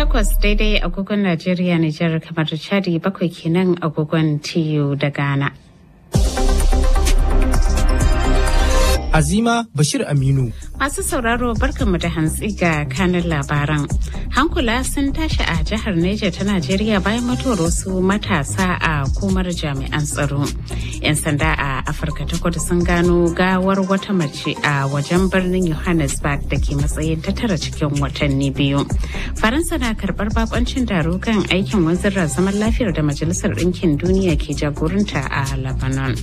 takwas daidai agogon Najeriya Nijar kamar Chadi bakwai kenan agogon TU da Ghana. Azima Bashir Aminu. Masu sauraro barkanmu da hantsi ga kanin labaran. Hankula sun tashi a jihar Neja ta Najeriya bayan mutuwar wasu matasa a komar jami'an tsaro. 'Yan sanda a Afirka ta kudu sun gano gawar wata mace a wajen birnin Johannesburg da ke matsayin ta tara cikin watanni biyu. Faransa na karɓar bakoncin taro kan aikin wanzar zaman lafiyar da Majalisar Ɗinkin Duniya ke jagoranta a Lebanon.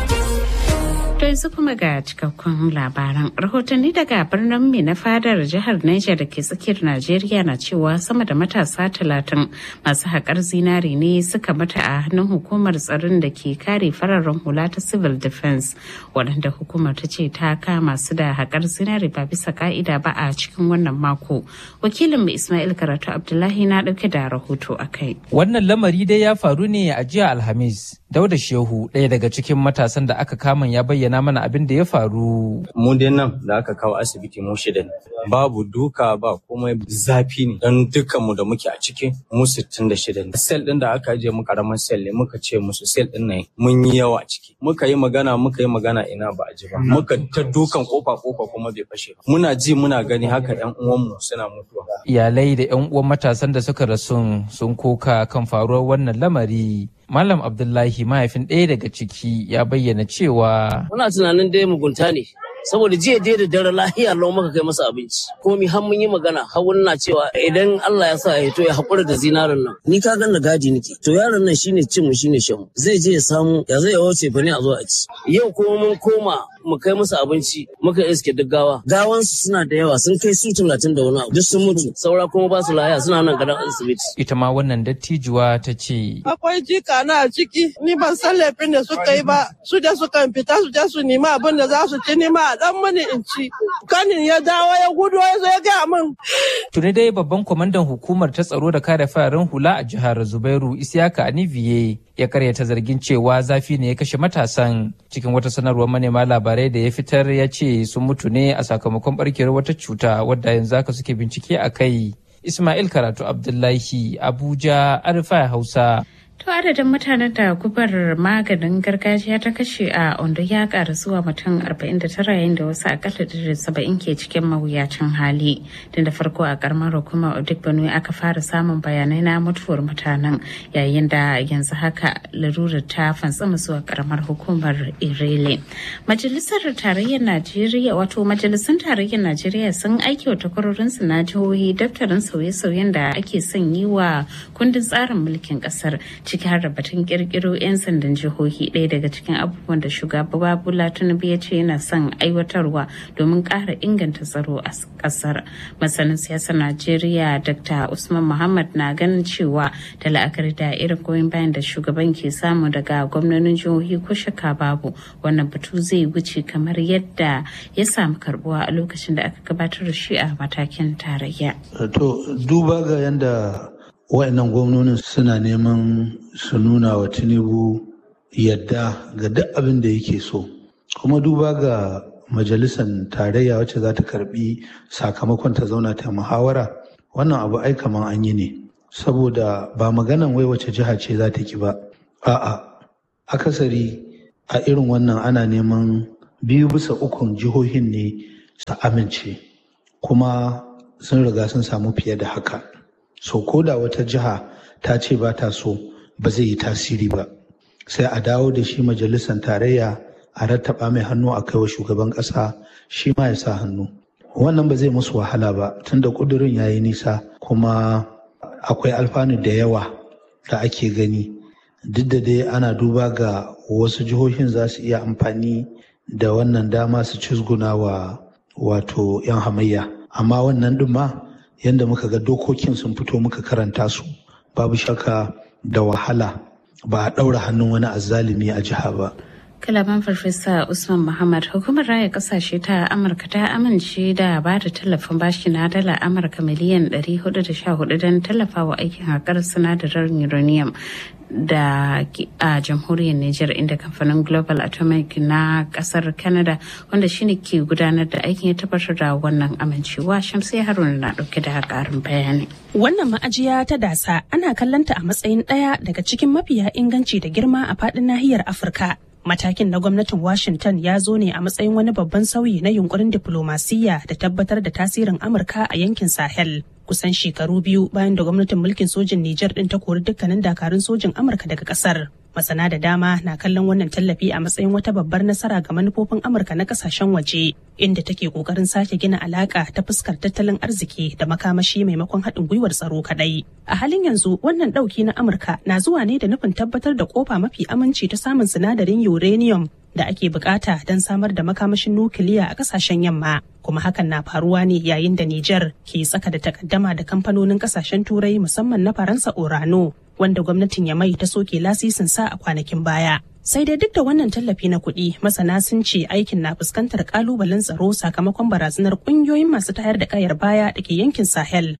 To yanzu kuma ga cikakkun labaran. Rahotanni daga birnin mai na fadar jihar Niger da ke tsakiyar Najeriya na cewa sama da matasa talatin masu haƙar zinari ne suka mata a hannun hukumar tsaron da ke kare fararen hula ta civil defense waɗanda hukumar ta ce ta kama su da haƙar zinari ba bisa ka'ida ba a cikin wannan mako. Wakilin mu Ismail Karatu Abdullahi na ɗauke da rahoto a kai. Wannan lamari dai ya faru ne a jiya Alhamis. Dauda Shehu ɗaya daga cikin matasan da aka kama ya bayyana bayyana mana abin da ya faru. Mu dai nan da aka kawo asibiti mu shida ne. Babu duka ba komai zafi ne don dukkan mu da muke a ciki mu sittin da shida ne. Sel ɗin da aka ajiye mu karamin sel ne muka ce musu sel ɗin nan mun yi yawa ciki. Muka yi magana muka yi magana ina ba a ji ba. Muka ta dukan kofa kofa kuma bai fashe ba. Muna ji muna gani haka ƴan uwanmu suna mutuwa. Iyalai da ƴan uwan matasan da suka rasu sun koka kan faruwar wannan lamari. Malam Abdullahi mahaifin ɗaya daga ciki ya bayyana cewa. Muna tunanin dai mugunta ne. saboda jiya dai da dare lahiya lau maka kai masa abinci komi har mun yi magana har wani na cewa idan Allah ya sa ya to ya haƙura da zinarin nan ni ka gan da gadi nake to yaron nan shine cin mu shine shan zai je ya samu ya zai ya wuce fa ne a zo a ci yau kuma mun koma mu kai musu abinci muka iske duk gawa gawan su suna da yawa sun kai su talatin da wani abu duk sun mutu saura kuma ba su lahiya suna nan gadon asibiti ita ma wannan dattijuwa ta ce akwai jika na a ciki ni ban san laifin da suka yi ba su da suka fita su je su nima abin da za su ci nima a dan mani in ci kanin ya dawo ya gudu ya zo ya gaya min tuni dai babban kwamandan hukumar ta tsaro da kare fararen hula a jihar zubairu isiyaka aniviye ya karyata zargin cewa zafi ne ya kashe matasan cikin wata sanarwar manema labarai da ya fitar ya ce sun mutu ne a sakamakon barkewar wata cuta wadda yanzu haka suke bincike a kai ismail karatu abdullahi abuja arfa hausa To adadin mutanen da gubar maganin gargajiya ta kashe a Ondo ya ƙara zuwa mutum 49 yayin da wasu akalla da saba'in ke cikin mawuyacin hali. Tun da farko a karamar hukumar Odigbono aka fara samun bayanai na mutuwar mutanen yayin da yanzu haka larurar ta fantsama zuwa karamar hukumar Irele. Majalisar Tarayyar Najeriya wato majalisun Tarayyar Najeriya sun aiki wa takwarorinsu na jihohi daftarin sauye-sauyen da ake son yi wa kundin tsarin mulkin kasar. ciki har da batun kirkiro 'yan sandan jihohi ɗaya daga cikin abubuwan da shugaba Bola Tinubu ya ce yana son aiwatarwa domin ƙara inganta tsaro a ƙasar. Masanin siyasar Najeriya Dr. Usman Muhammad na ganin cewa da la'akari da irin goyon bayan da shugaban ke samu daga gwamnonin jihohi ko shaka babu wannan batu zai wuce kamar yadda ya samu karbuwa a lokacin da aka gabatar da shi a matakin tarayya. To duba ga yadda wa'annan gwamnonin suna neman su nuna wa tinubu yadda ga duk abin da yake so kuma duba ga majalisar tarayya wacce za ta karbi sakamakon ta zauna ta muhawara wannan abu ai kaman an yi ne saboda ba maganan wai wace jiha ce za ta ki ba a'a akasari a irin wannan ana neman biyu bisa ukun jihohin ne su amince kuma sun riga sun samu fiye da haka so ko da wata jiha ta ce ba ta so ba zai yi tasiri ba sai a dawo da shi majalisar tarayya a rattaba mai hannu a kaiwa shugaban ƙasa shi ma ya sa hannu wannan ba zai musu wahala ba tunda ƙudurin ya yi nisa kuma akwai alfanu da yawa da ake gani duk da dai ana duba ga wasu jihohin za su iya amfani da wannan dama su cizguna wa wato 'yan hamayya amma wannan ɗin ma yadda muka ga dokokin sun fito muka karanta su babu shakka da wahala ba a ɗaura hannun wani azzalumi a jiha ba kalaman farfesa usman muhammad hukumar raya kasashe ta amurka ta amince da ba da tallafin bashi na dala amurka miliyan 414 don tallafawa aikin haƙar sinadarin uranium da a jamhuriyar Nijar inda kamfanin Global Atomic na kasar Canada wanda shine ke gudanar da aikin ya tabbatar da wannan amincewa Shamsiyya Haruna na dauke da karin bayani. Wannan ma'ajiya ta dasa ana kallanta a matsayin ɗaya daga cikin mafiya inganci da girma a faɗin nahiyar Afirka. Matakin na gwamnatin Washington ya zo ne a matsayin wani babban sauyi na yunkurin diflomasiyya da tabbatar da tasirin Amurka a yankin Sahel. Kusan shekaru biyu bayan da gwamnatin mulkin sojin Nijar ɗin ta kori dukkanin dakarun sojin Amurka daga ƙasar. Masana da dama na kallon wannan tallafi a matsayin wata babbar nasara ga manufofin Amurka na kasashen waje, inda take kokarin sake gina alaka ta fuskar tattalin arziki da makamashi maimakon haɗin gwiwar tsaro kaɗai. A halin yanzu wannan ɗauki na Amurka na zuwa ne da nufin tabbatar da kofa mafi aminci ta samun sinadarin uranium da ake bukata don samar da makamashin nukiliya a kasashen yamma kuma hakan na faruwa ne yayin da Nijar ke tsaka da takaddama da kamfanonin kasashen turai musamman na Faransa Orano wanda gwamnatin Yamai ta soke lasisin sa a kwanakin baya. Sai dai duk da wannan tallafi na kuɗi masana sun ce aikin na fuskantar kalubalen tsaro sakamakon barazanar ƙungiyoyin masu tayar da kayar baya da ke yankin Sahel.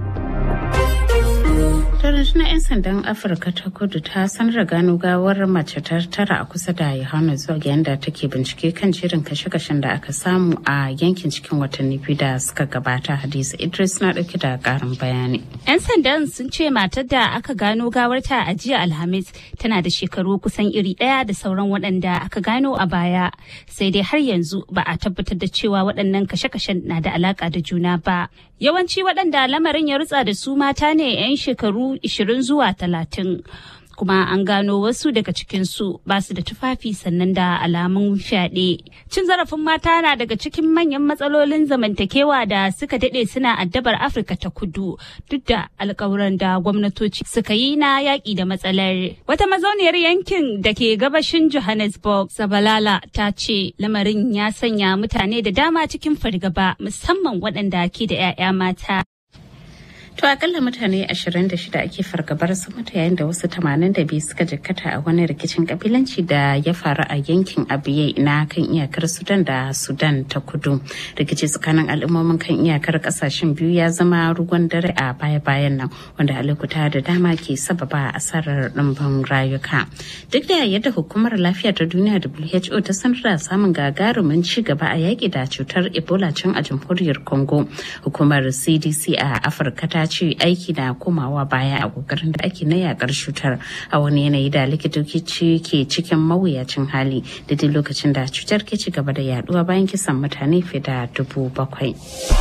rundunar 'yan sandan afirka ta kudu ta sanar da gano gawar mace ta tara a kusa da johannesburg yadda take bincike kan jerin kashe-kashen da aka samu a yankin cikin watanni biyu da suka gabata hadiza idris na dauke da karin bayani 'yan sandan sun ce matar da aka gano gawarta a jiya alhamis tana da shekaru kusan iri ɗaya da sauran waɗanda aka gano a baya sai dai har yanzu ba a tabbatar da cewa waɗannan kashe-kashen na da alaƙa da juna ba yawanci waɗanda lamarin ya rutsa da su mata ne 'yan shekaru 20 zuwa 30 kuma an gano wasu daga cikinsu ba su da tufafi sannan da alamun fyaɗe. Cin zarafin mata na daga cikin manyan matsalolin zamantakewa da suka daɗe suna addabar Afirka ta kudu duk da alkawuran da gwamnatoci suka yi na yaƙi da matsalar. Wata mazauniyar yankin da ke gabashin Johannesburg, Sabalala ta ce lamarin ya sanya mutane da dama cikin fargaba musamman waɗanda ke da 'ya'ya mata. To akalla mutane 26 ake fargabar sun mutu yayin da wasu 82 suka jikkata a wani rikicin kabilanci da ya faru a yankin Abiye na kan iyakar Sudan da Sudan ta kudu. Rikici tsakanin al'ummomin kan iyakar kasashen biyu ya zama ruwan dare a baya-bayan nan wanda a lokuta da dama ke sababa asarar ɗimbin rayuka. Duk da yadda hukumar lafiya ta duniya WHO ta sanar da samun gagarumin ci gaba a yaƙi da cutar Ebola can a jamhuriyar Congo. Hukumar CDC a Afirka ta ce aiki na komawa baya a kokarin da ake na yakar cutar a wani yanayi da likitoci ke cikin mawuyacin hali da duk lokacin da cutar ke ci gaba da yaduwa bayan kisan mutane fiye da dubu bakwai.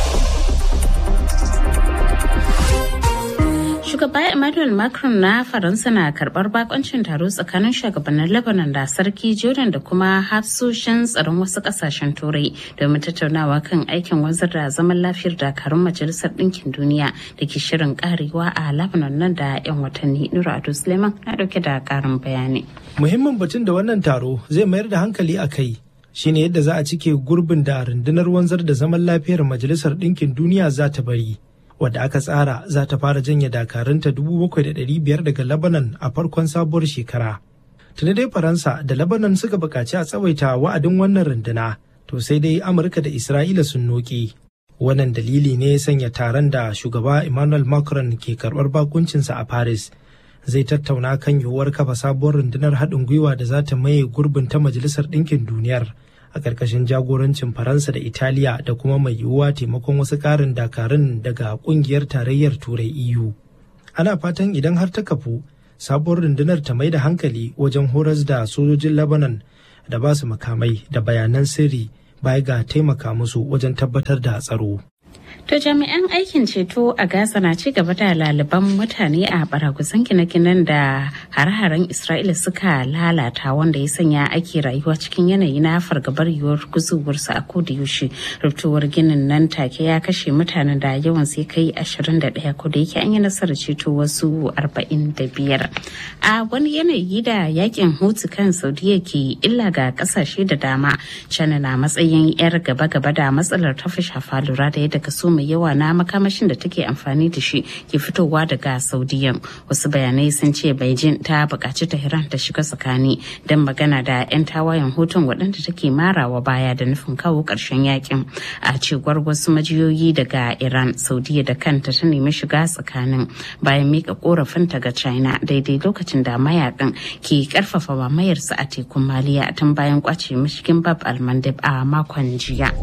shugaba emmanuel macron na faransa na karbar bakoncin taro tsakanin shugabannin lebanon da sarki jordan da kuma hafsoshin tsaron wasu kasashen turai domin tattaunawa kan aikin wanzar da zaman lafiyar dakarun majalisar ɗinkin duniya da ke shirin karewa a lebanon nan da 'yan watanni nura ado suleiman na dauke da karin bayani muhimmin batun da wannan taro zai mayar da hankali a kai shine yadda za a cike gurbin da rundunar wanzar da zaman lafiyar majalisar ɗinkin duniya za ta bari wadda aka tsara za ta fara janye dakarunta 7,500 daga Lebanon a farkon sabuwar shekara. Tuni dai Faransa da Lebanon suka buƙaci a tsawaita wa'adin wannan runduna, to sai dai Amurka da Isra'ila sun noki. Wannan dalili ne sanya taron da shugaba Emmanuel Macron ke karɓar bakuncinsa a Paris. Zai tattauna kan yiwuwar kafa sabuwar rundunar haɗin gwiwa da za ta maye gurbin ta Majalisar Ɗinkin Duniyar. a ƙarƙashin jagorancin faransa da italiya da kuma mai yiwuwa taimakon wasu ƙarin dakarun daga ƙungiyar tarayyar turai eu ana fatan idan har ta kafu sabuwar rundunar ta mai da hankali wajen horas da sojojin lebanon da ba su makamai da bayanan sirri baya ga taimaka musu wajen tabbatar da tsaro To jami'an aikin ceto a Gaza na ci gaba da laliban mutane a baragusan gine-ginen da hare-haren Isra'ila suka lalata wanda ya sanya ake rayuwa cikin yanayi na fargabar yiwuwar guzuwarsu a koda yaushe. Rubtuwar ginin nan take ya kashe mutanen da yawan sai kai 21 ko da yake an yi nasarar ceto wasu 45. A wani yanayi da yakin hutu kan Saudiya ke illa ga kasashe da dama, China na matsayin 'yar gaba-gaba da matsalar ta fi shafa lura da yadda kaso mai yawa na makamashin da take amfani da shi ke fitowa daga saudiyan wasu bayanai sun ce beijing ta buƙaci tehran ta shiga tsakani don magana da 'yan tawayen hutun waɗanda take marawa baya da nufin kawo ƙarshen yakin a cewar wasu majiyoyi daga iran saudiya da kanta ta nemi shiga tsakanin bayan mika korafinta ga china daidai lokacin da mayakan ke karfafa mamayarsu a tekun maliya tun bayan kwace mashigin bab almandib a makon jiya.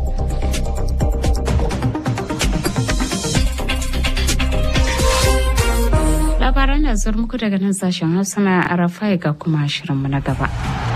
labaran da zuwa muku daga nan sashen hausa na arafai ga kuma shirinmu na gaba.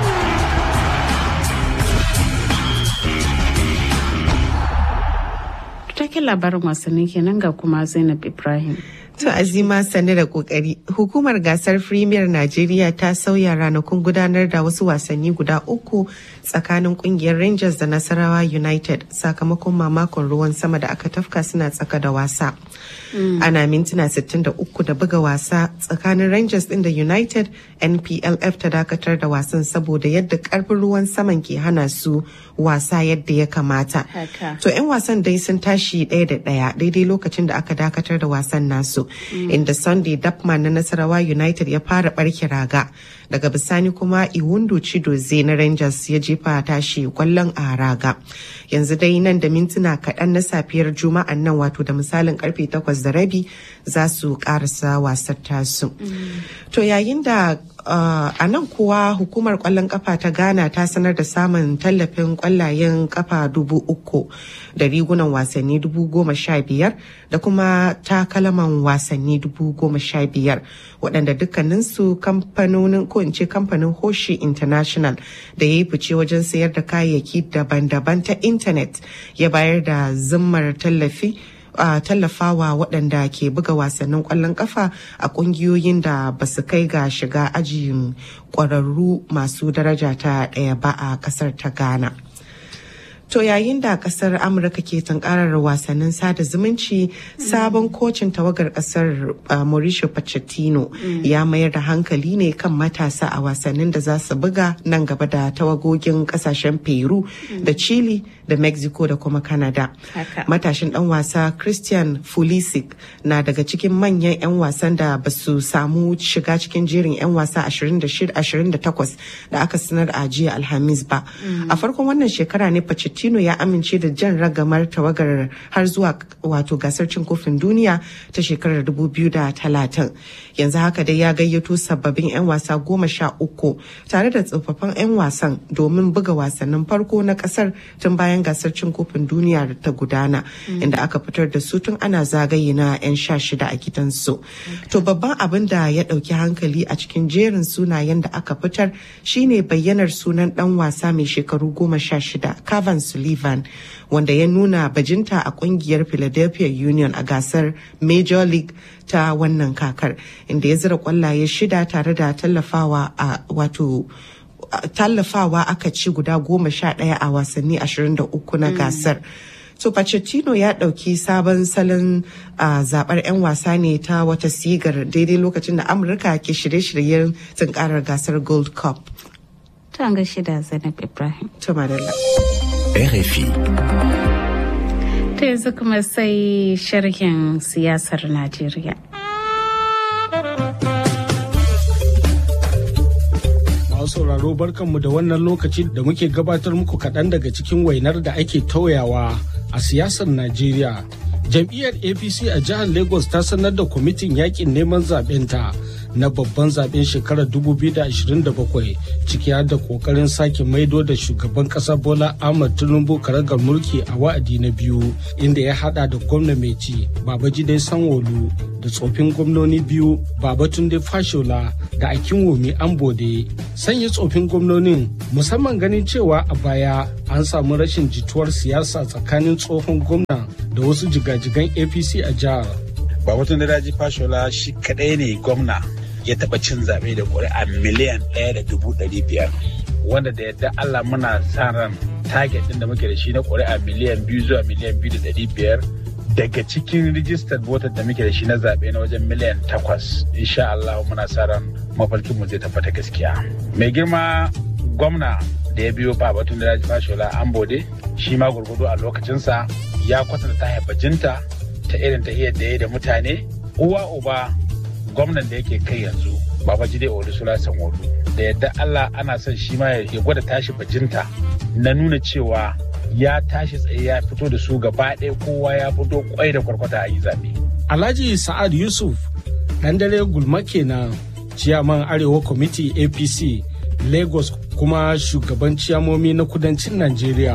Takin labarin wasanni kenan ga kuma Zainab Ibrahim. To Azima sani da kokari. Hukumar gasar Premier Najeriya ta sauya ranakun gudanar da wasu wasanni guda uku tsakanin kungiyar Rangers da Nasarawa United sakamakon mamakon ruwan sama da aka tafka suna tsaka da wasa. Ana mintuna 63 da buga wasa tsakanin Rangers din da United NPLF ta dakatar da wasan saboda yadda karfin ruwan saman ke hana su wasa yadda ya kamata. To 'yan wasan dai sun tashi ɗaya da ɗaya daidai lokacin da aka dakatar da wasan nasu. inda Sunday Dapman na Nasarawa United ya fara barke raga. Daga bisani kuma Iwundu Chidoze na Rangers ya jefa tashi kwallon a raga. Yanzu dai nan da mintuna kaɗan na safiyar Juma'an nan wato da misalin karfe takwas da rabi za su karasa wasar tasu. To yayin da Uh, a nan kuwa hukumar kwallon kafa ta ghana ta sanar da samun tallafin kwallayen kafa dubu uku da rigunan wasanni dubu goma sha biyar da kuma takalaman wasanni dubu goma sha biyar waɗanda dukkaninsu kamfanonin ko in ce kamfanin hoshi international da ya yi fice wajen sayar da kayayyaki daban-daban ta intanet ya bayar da zimmar tallafi a uh, tallafawa waɗanda ke buga wasannin ƙwallon ƙafa a ƙungiyoyin da ba su kai ga shiga ajin ƙwararru masu daraja ta ɗaya ba a ƙasar ta ghana To yayin da kasar Amurka ke tunkarar wasannin sada zumunci sabon kocin tawagar kasar Mauricio Pochettino ya mayar da hankali ne kan matasa a wasannin da za su buga nan gaba da tawagogin kasashen Peru da Chile da Mexico da kuma Canada. Matashin dan wasa Christian Pulisic na daga cikin manyan 'yan wasan da ba su samu shiga cikin jerin 'yan wasa 26-28 da aka sanar a jiya Alhamis ba. A farkon wannan shekara ne Pochettino Pochettino ya amince da jan ragamar tawagar har zuwa wato gasar cin kofin duniya ta shekarar 2030. Yanzu haka dai ya gayyato sababbin 'yan wasa goma sha uku tare da tsofaffin 'yan wasan domin buga wasannin farko na kasar tun bayan gasar cin kofin duniya da ta gudana inda aka fitar da su tun ana zagaye na 'yan sha shida a gidansu. To babban abin da ya ɗauki hankali a cikin jerin sunayen da aka fitar shine bayyanar sunan ɗan wasa mai shekaru goma sha shida Cavan Sullivan wanda ya nuna bajinta a kungiyar Philadelphia Union a gasar Major League ta wannan kakar inda ya zira kwallaye shida tare da tallafawa a wato tallafawa aka ci guda goma sha ɗaya a wasanni 23 na gasar. So Pochettino ya ɗauki sabon salon zaɓar 'yan wasa ne ta wata sigar daidai lokacin da Amurka ke shirye-shiryen tunkarar gasar Gold Cup. Ta ga shida Zainab Ibrahim. Tumarilla. RFI. Ta yanzu kuma sai sharhin siyasar Najeriya. Masu sauraro barkanmu da wannan lokaci da muke gabatar muku kaɗan daga cikin wainar da ake tauyawa a siyasar Najeriya. Jam'iyyar APC a jihar Lagos ta sanar da kwamitin yakin neman zaɓenta na babban zaben shekarar 2027 ciki har da kokarin sake maido da shugaban kasa bola ahmad tinubu karagar mulki a wa'adi na biyu inda ya hada da gwamna mai ci babajide sanwolu da tsofin gwamnoni biyu babatunde fashola da akinwomi ambode sanya tsofin gwamnonin musamman ganin cewa a baya an samu rashin jituwar siyasa tsakanin tsohon gwamna da wasu jigajigan apc a jihar babatunde daji fashola shi kadai ne gwamna ya taba cin zaɓe da ƙuri'a miliyan ɗaya da dubu ɗari biyar wanda da yadda Allah muna sa ran target ɗin da muke da shi na ƙuri'a miliyan biyu zuwa miliyan biyu da ɗari biyar daga cikin registered voter da muke da shi na zaɓe na wajen miliyan takwas insha Allah muna sa ran mafarkin mu zai tabbata gaskiya mai girma gwamna da ya biyo ba batun da Raji Fashola Ambode shi ma gurgudu a lokacinsa ya kwatanta ta bajinta ta irin tahiyar da ya da mutane uwa uba gwamnan da yake kai yanzu Babajide Olusola Sanwo-Olu da yadda Allah ana son shi ma ya gwada tashi bajinta na nuna cewa ya tashi tsaye ya fito da su gaba ɗaya kowa ya fito kwai da kwarkwata a yi zaɓe. Alhaji Sa'ad Yusuf ɗan dare gulma kenan ciyaman Arewa Kwamiti APC Lagos kuma shugaban ciyamomi na kudancin Najeriya.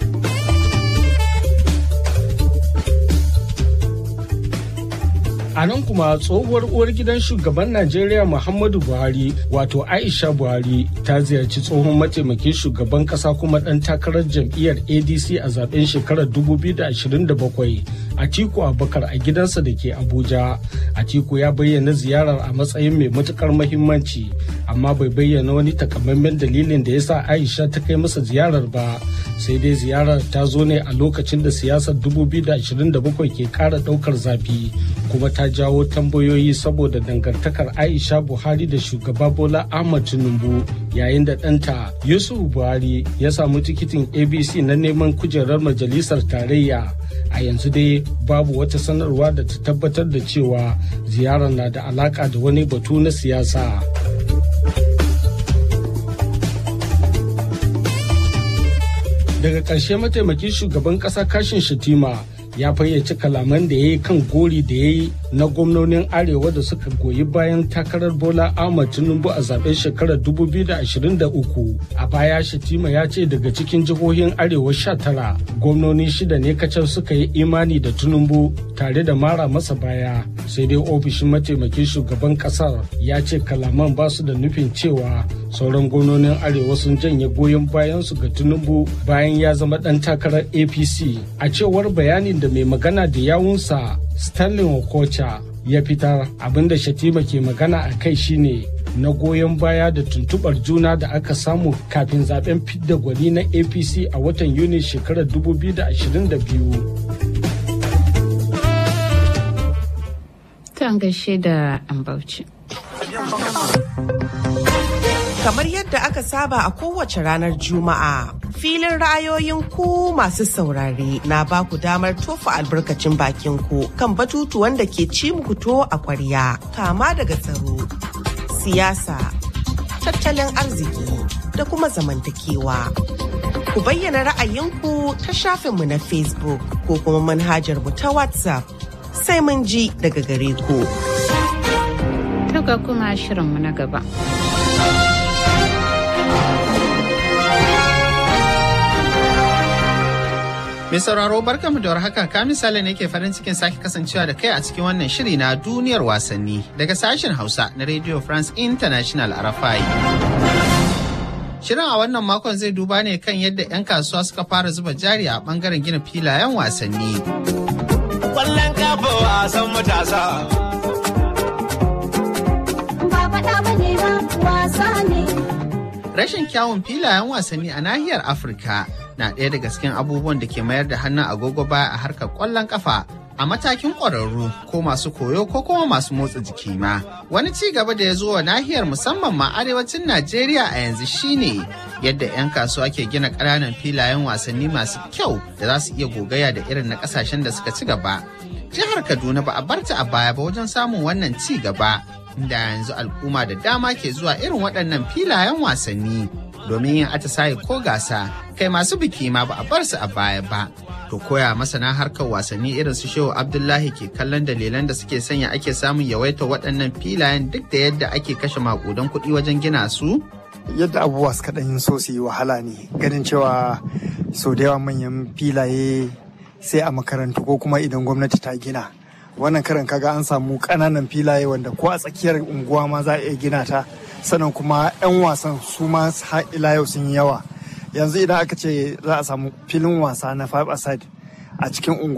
A nan kuma tsohuwar uwar gidan shugaban Najeriya Muhammadu Buhari wato Aisha Buhari ta ziyarci tsohon mataimakin shugaban kasa kuma ɗan takarar jam'iyyar ADC a zaben shekarar 2027 Atiku Abubakar a gidansa da ke Abuja. Atiku ya bayyana ziyarar a matsayin mai matukar mahimmanci amma bai bayyana wani takamaiman dalilin da ya sa Aisha ta kai masa ziyarar ba sai dai ziyarar ta zo ne a lokacin da siyasar 2027 ke kara daukar zafi kuma ta jawo tambayoyi saboda dangantakar Aisha Buhari da shugaba Bola Ahmad Tinubu yayin da ɗanta Yusuf Buhari ya samu tikitin ABC na neman kujerar majalisar tarayya a yanzu dai babu wata sanarwa da ta tabbatar da cewa ziyarar na da alaka da wani batu na siyasa. daga ƙarshe mataimakin shugaban ƙasa kashin shatima ya fayyace kalaman da ya yi kan gori da ya yi na gwamnonin arewa da suka goyi bayan takarar bola ahmad tinubu a zaben shekarar 2023 a baya shatima ya ce daga cikin jihohin arewa 19 gwamnoni shida ne kacal suka yi imani da tinubu tare da mara masa baya sai dai ofishin mataimakin shugaban kasar ya ce kalaman ba su da nufin cewa sauran gwamnonin arewa sun janye goyon bayansu ga tinubu bayan ya zama dan takarar apc a cewar bayanin da mai magana da yawunsa stanley okocha ya fitar abinda shatima ke magana a kai shine na goyon baya da tuntubar juna da aka samu kafin zaben fidda gwani na apc a watan yuni shekarar 2022 ta gaishe da ambauci kamar yadda aka saba a kowace ranar juma'a filin ra'ayoyin ku masu saurare na ba ku damar tofa albarkacin bakin ku kan batutuwan da ke ci muku to a kwarya kama daga tsaro siyasa tattalin arziki da kuma zamantakewa ku bayyana ra'ayinku ta shafinmu na facebook ko kuma manhajar mu ta whatsapp sai mun ji daga gare ku ga kuma shirinmu na gaba Mai sauraro barkamu da warhaka ka misali ne ke farin cikin sake kasancewa da kai a cikin wannan shiri na duniyar wasanni daga sashen Hausa na Radio France International RFI. Shirin a wannan makon zai duba ne kan yadda 'yan kasuwa suka fara zuba jari a bangaren gina filayen wasanni. Kwallon kafa wasan matasa. Ba faɗa ba ne ba wasa ne. Rashin kyawun filayen wasanni a nahiyar Afirka na ɗaya daga cikin abubuwan da ke mayar da hannun agogo baya a harkar ƙwallon ƙafa a matakin ƙwararru ko masu koyo ko kuma masu motsa jiki ma. Wani ci gaba da ya zo wa nahiyar musamman ma arewacin Najeriya a yanzu shine yadda 'yan kasuwa ke gina ƙananan filayen wasanni masu kyau da za su iya gogaya da irin na ƙasashen da suka ci gaba. Jihar Kaduna ba a barta a baya ba wajen samun wannan ci gaba. Inda yanzu al'umma da dama ke zuwa irin waɗannan filayen wasanni domin yin atisaye ko gasa kai masu biki ma ba a bar su a baya ba. To koya masana harkar wasanni irin su Shehu Abdullahi ke kallon dalilan da suke sanya ake samun yawaita waɗannan filayen duk da yadda ake kashe maƙudan kuɗi wajen gina su? Yadda abubuwa suka ɗan so su yi wahala ne ganin cewa sau da yawa manyan filaye sai a makarantu ko kuma idan gwamnati ta gina. Wannan karan kaga an samu ƙananan filaye wanda ko a tsakiyar unguwa ma za a iya gina ta. sannan kuma 'yan wasan su ma ila yau sun yi yawa yanzu idan aka ce za a samu filin wasa na five aside a cikin unguwa